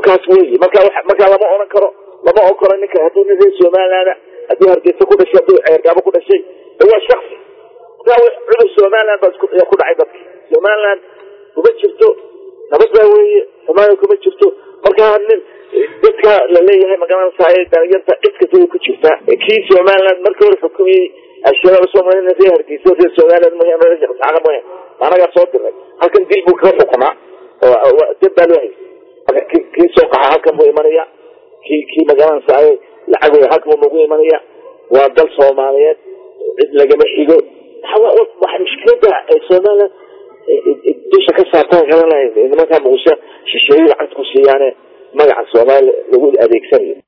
dhibkaas weyi marka markaa lama odhan karo lama ogola ninka hadduu nin reer somaliland hadduu hargeysa ku dhashay hadduu ceergaabo ku dhashay waa shaksi markaa cudur somaliland baa ku dhacay dadka somaliland kuma jirto nabad baa weeye soomaaliya kuma jirto markaa nin dadka laleeyahay magaranasaaye dhalinyarta cid kasta ku jirtaa kii somaliland markii hore xukumayey al-shabaab soomaliya reer hargeysa reer somaliland mooyaa mooya anagaa soo diray halkan dil buu kaga xukumaa dad baa loo haystay kii soo qaxa halkan buu imanaya kii kii magaranasaaye lacag wey halkan buu nagu imanaya waa dal soomaaliyeed cid lagama xigo waxa mushkilada ay somaliland dusha ka saartaan garan lahayn nimankaa muqdisho shisheeye lacagta ku siiyaane magaca soomaaliya lagu adeegsanayo